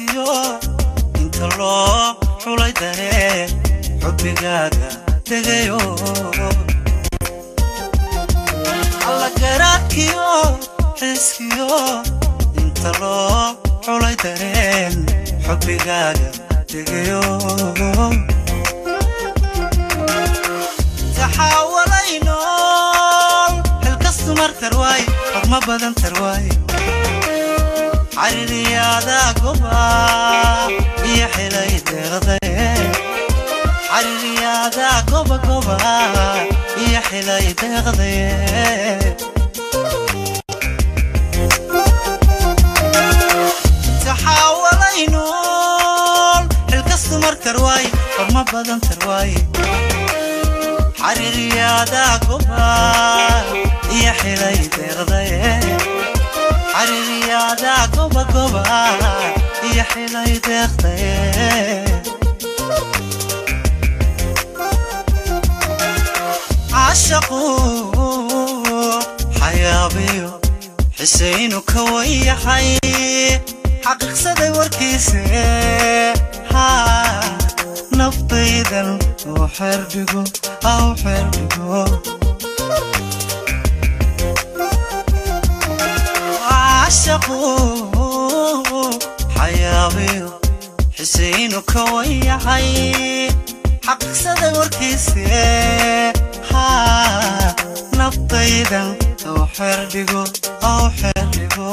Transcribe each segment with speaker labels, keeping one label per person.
Speaker 1: xishoodkiyo inta loo xulay daree xubbigaaga tegayo alla garaadkiyo xiskiyo inta loo xulay dareen xubbigaaga tegayo taxaawalay nool xilkastu mar tarwaay xogma badan tarwaay xariiriyaada goba iyo xilay deeqdaye xariiriyaada goba goba iyo xilay deeqdaye taxaawalay nool xilkastu mar tarwaay xogma badan tarwaay xariiriyaada goba iyo xilay deeqdaye xariiriyaada goba goba iyo xilay deeqdaye cashaqu xayaabiyo xisaynu ka wayahay xaqiiqsaday warkiise haa naftaydan oo xerdhigo aw xerdhigo cashaqu xayaabiyo xisaynu ka wayahay xaqiiqsaday warkiise haa naftaydan oo xerdhigo aw xerdhigo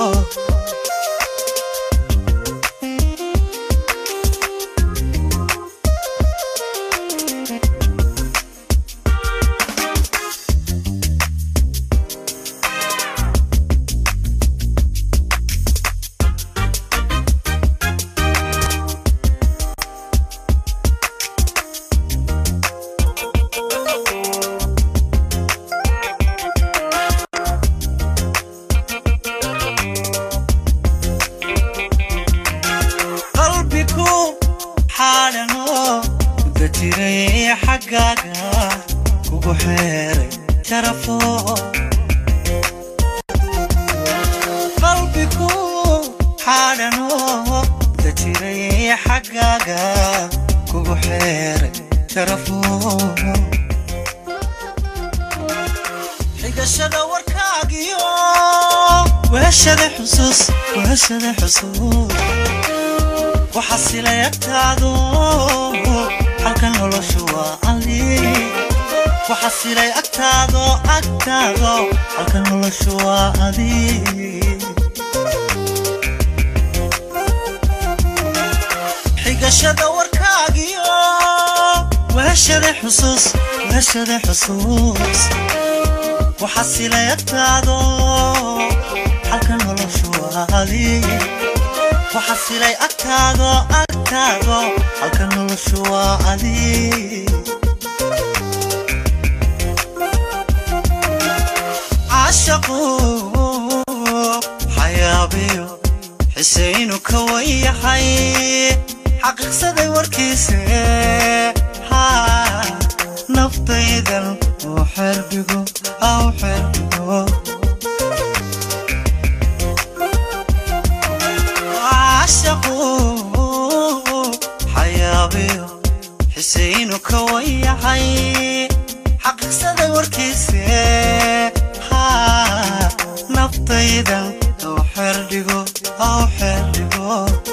Speaker 1: qalbiku xaadhano mudda jiray xaggaaga kugu xeeray jarafo qalbiku xaadhano mudda jiray xaggaaga kugu xeeray jarafo xigashada warkaagiyo weeshada xusuus weeshada xusuus waxa silay agtaado halka noloshu waa ali waxa silay agtaado agtaado halka noloshu waa adi xigashada warkaagiyo weeshada xusuus weeshada xusuus waxa silay agtaado halka noloshu waa adi waxa silay agtaado agtaado halka noloshu waa adi cashaqu xayaabiyo xisaynu ka wayahay xaqiiqsaday warkiise haa naftaydan oo xerdhigo aw xerdhigo cashaqu xayaabiyo xisaynu ka wayahay xaqiiqsaday warkiise haa naftaydan oo xerdhigo aw xerdhigo